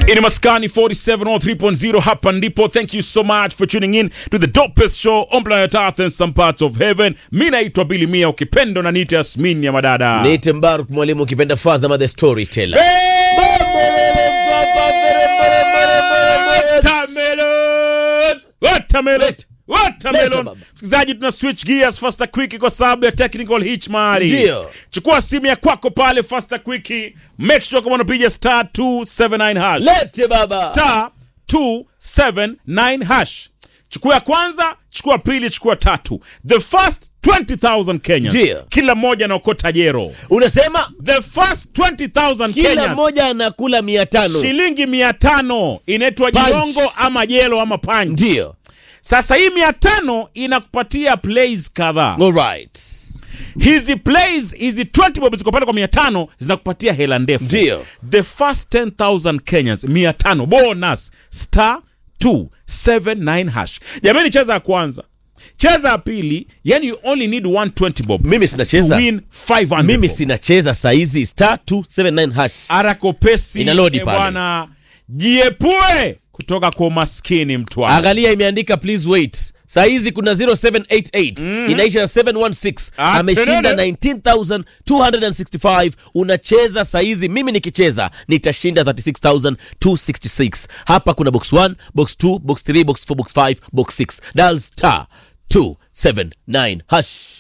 ini maskani 4703.0 hapa ndipo thank you so much for tuning in to the dopest show on planet earth and some parts of heaven mi naitwa bili mia ukipendo na nite asmin ya madada Niite Mbaruk mwalimu ukipenda Fazama the storyteller. Watermelon! Watermelon! Leta. Watermelon! Leta, baba. msikilizaji tuna switch gears faster quick kwa sababu ya technical hitch mahali Ndio. chukua simu ya kwako pale faster quick make sure kama unapiga star 279 hash Lete baba. star 279 hash chukua ya kwanza chukua pili chukua tatu the first 20000 Kenya Ndio. kila mmoja anaokota jero Unasema the first 20000 kila Kenya mmoja anakula mia tano. shilingi mia tano inaitwa Punch. jiongo ama jelo ama punch. Ndio. Sasa hii mia tano inakupatia plays kadhaa. Alright. Hizi plays hizi 20 bob ziko pale kwa mia tano zinakupatia hela ndefu. Ndio. The first 10000 Kenyans mia tano bonus star 279 hash. Jamani, cheza ya kwanza, cheza ya pili, yani you only need 120 bob Mimi to sinacheza. win 500 Mimi bob. sinacheza saizi star 279 hash. arakopesi Ina load eh, pale. bwana, jiepue kutoka kwa umaskini mtwana. Angalia imeandika please wait. Saa hizi kuna 0788 inaisha na 716 Ah, ameshinda tenene. 19265 unacheza saa hizi mimi nikicheza nitashinda 36266 hapa kuna box 1 box 2 box 3 box 4 box 5 box 6 dial star 279 hash